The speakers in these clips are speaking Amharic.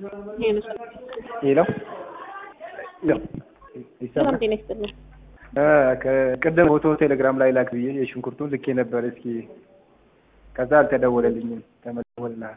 ሄሎ ሰላም ጤና ይስጥልኝ። ቅድም ፎቶ ቴሌግራም ላይ ላክ ብዬ የሽንኩርቱን ልኬ ነበር። እስኪ ከዛ አልተደወለልኝም። ተመደወልልሃል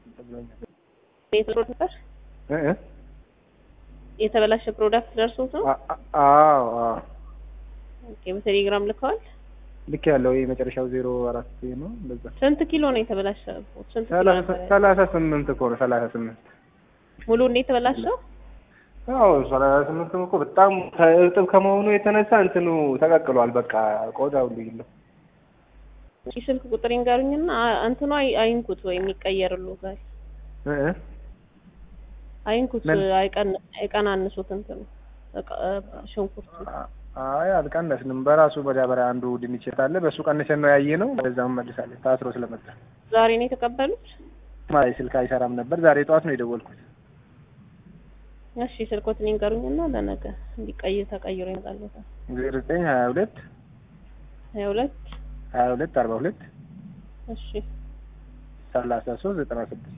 ፕሮዳክት እ እ የተበላሸ ፕሮዳክት ደርሶት ነው? አ- አዎ አዎ ኦኬ። በቴሌግራም ልከዋል። ልክ ያለው ይሄ መጨረሻው ዜሮ አራት ነው እንደዛ ስንት ኪሎ ነው የተበላሸ? ስንት ኪሎ ሰላሳ ነበር? ሰላሳ ስምንት እኮ ነው ሰላሳ ስምንት ሙሉ እንዴት የተበላሸው? አዎ ሰላሳ ስምንት እኮ በጣም እርጥብ ከመሆኑ የተነሳ እንትኑ ተቀቅሏል። በቃ ቆዳው ሁሉ የለው። እሺ ስልክ ቁጥር ይንገሩኝና አ- እንትኑ አይ- አይንኩት ወይ የሚቀየርሉ ጋር እ እ አይንኩት ምን? አይቀን አይቀናንሱት እንትኑ እቃ- ሽንኩርቱ አይ አልቀነስንም። በራሱ መዳበሪያ አንዱ ድንች አለ በሱ ቀንሰን ነው ያየ ነው። በዛም መልሳለን ታስሮ ስለመጣ ዛሬ ነው የተቀበሉት? ማይ ስልክ አይሰራም ነበር። ዛሬ ጠዋት ነው የደወልኩት። እሺ ስልኮትን ይንገሩኝና ለነገ እንዲቀይር ተቀይሮ ይመጣልዎታል። ዜሮ ዘጠኝ ሀያ ሁለት ሀያ ሁለት ሀያ ሁለት አርባ ሁለት እሺ ሰላሳ ሶስት ዘጠና ስድስት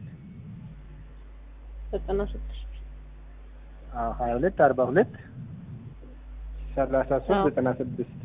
ዘጠና ስድስት አዎ ሀያ ሁለት አርባ ሁለት ሰላሳ ሶስት አዎ። ዘጠና ስድስት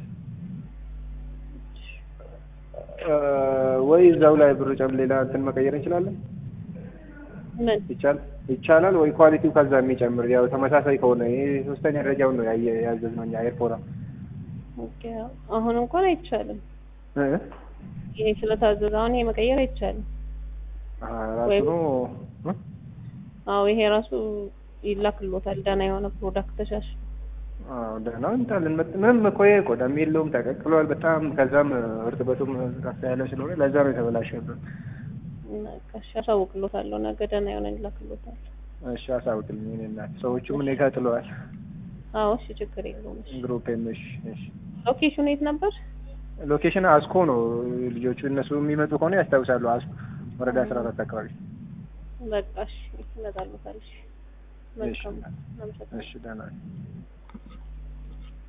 ወይ እዛው ላይ ብር ጨም ሌላ እንትን መቀየር እንችላለን። ምን ይቻል ይቻላል ወይ ኳሊቲው ከዛ የሚጨምር ያው ተመሳሳይ ከሆነ ይሄ ሶስተኛ ደረጃውን ነው ያየ ያዘዝነው እኛ ኤርፖራ ኦኬ አሁን እንኳን አይቻልም። እ ይሄ ስለታዘዘ አሁን ይሄ መቀየር አይቻልም። አ ራሱ ወይ- ነው እ? አዎ ይሄ ራሱ ይላክሎታል። ደህና የሆነ ፕሮዳክት ተሻሽ አዎ ደህና እንታለን መጥ ምንም እኮ ይሄ ቆዳም የለውም ተቀቅሏል በጣም ከዛም እርጥበቱም ከፍ ያለ ስለሆነ ለዛ ነው የተበላሸብን። እሺ አሳውቅሎታለሁ። ነገ ደህና የሆነ ይላክሎታል። እሺ አሳውቅልኝ እኔ እናት ሰዎቹም እኔ ጋር ጥለዋል። አዎ እሺ ችግር የለውም። እሺ ግሩፕም እሺ እሺ ሎኬሽኑ የት ነበር? ሎኬሽን አስኮ ነው ልጆቹ እነሱ የሚመጡ ከሆነ ያስታውሳሉ። አስኮ ወረዳ አስራ አራት አካባቢ በቃ እሺ ይመጣልዎታል። እሺ መልካም እሺ አመሰግናለሁ። እሺ ደህና ነኝ።